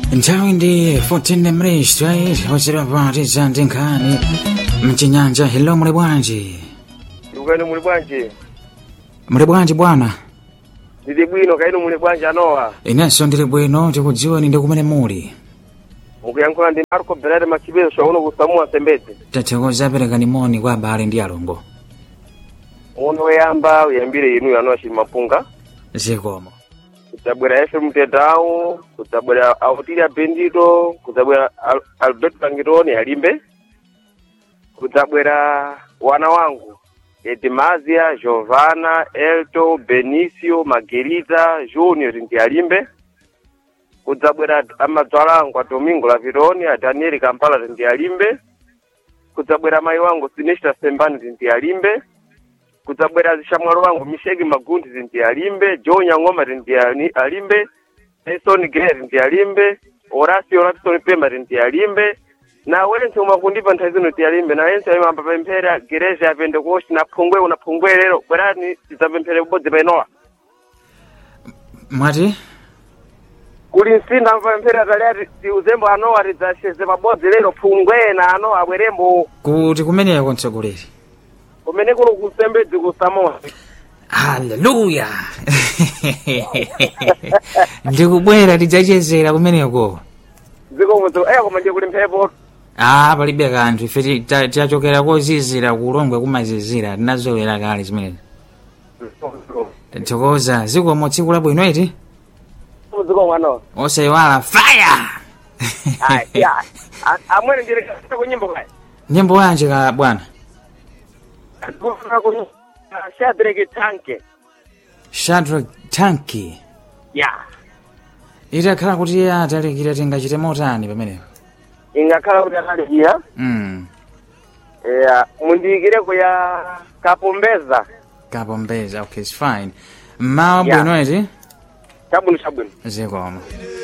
nthawi ndi 14 mresto ayi ochera pati za nkhani mchinyanja hello muli bwanji ndikukani muli bwanji muli bwanji bwana ndili bwino kainu muli bwanji anowa inenso ndili bwino tikudziweni ndi kumene muli mukuyankhula ndi marco berere machipeso chauno kusamuwa sembedze tathokoza perekani moni kwa abale ndi alongo uno woyamba uyambire inu anowa chili mapunga zikomo kudzabwera fm tetawu kudzabwera autilia bendito kudzabwera Al- albert langitoni alimbe kudzabwera wana wangu edmazia giovana elto benicio margerita junior ndi alimbe kudzabwera amadzwala angu a domingo lavironi a daniel kampala ndi alimbe kudzabwera mayi wangu sinesta sembani ndi alimbe kudzabwera zishamwalo wangu misheki magundi ndi alimbe joe nyang'oma ndi ali- alimbe tyson grer ndi alimbe horacio rapson pema ndi alimbe na wense umakundipa nthawi zino ndi alimbe na wense ayimamba pemphera gereja ya pentekosti na phungwe una phungwe lero bwerani tidzapemphere kubodzi painowa mwati kuli msinda mpemphera taliati tiuzembo anowa tidzasheze pabodzi lero phungwe na anowa abwerembo kuti kumeneko mtsogoleri kumene kuno kusembedzi kusamoa haleluya ndikubwera tidzachezera kumeneko zikomo eya koma ndiye kuli mphepo ah palibe kanthu ife ti- ta- tachokera kozizira kulongwe kumazizira tinazolera kale zimenezi tathokoza zikomo tsiku labwino iti zikomo anowa osayiwala fire amwene ndili kunyimbo kaya nyimbo yanji ka bwana shadrake tanke shadrack tanki ya itakhala kuti atalikira tingachite motani pamenepo ingakhala kuti atalikira mm. ya mundiyikireko ya kapombeza kapombeza okay it's fine mmawa Yeah. bwino iti chabwino chabwino zikomo